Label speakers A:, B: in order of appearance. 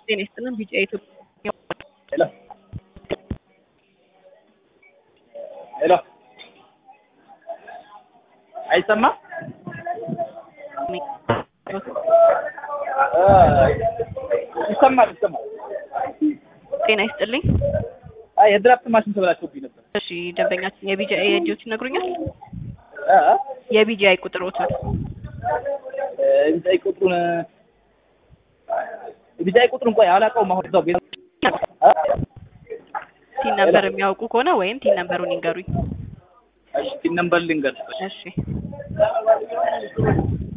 A: ጤና ይስጥልን ቢጫ ኢትዮጵያ
B: ሄሎ ሄሎ አይሰማም? ይሰማል ይሰማል።
A: ጤና ይስጥልኝ።
B: አይ የድራፍት ማሽን ተበላሽቶብኝ ነበር።
A: እሺ ደንበኛችን የቢጃ የእጆት ይነግሩኛል?
B: እ
A: የቢጃይ ቁጥሮትን
B: ቢጫይ ቁጥሩን ቢጫይ ቁጥሩን ቆይ አላውቀውም። አሁን እዛው ቤት እ
A: ቲን ነበር የሚያውቁ ከሆነ ወይም ቲን ነምበሩን ይንገሩኝ።
B: እሺ ቲን ነምበር ልንገርሽ።
A: እሺ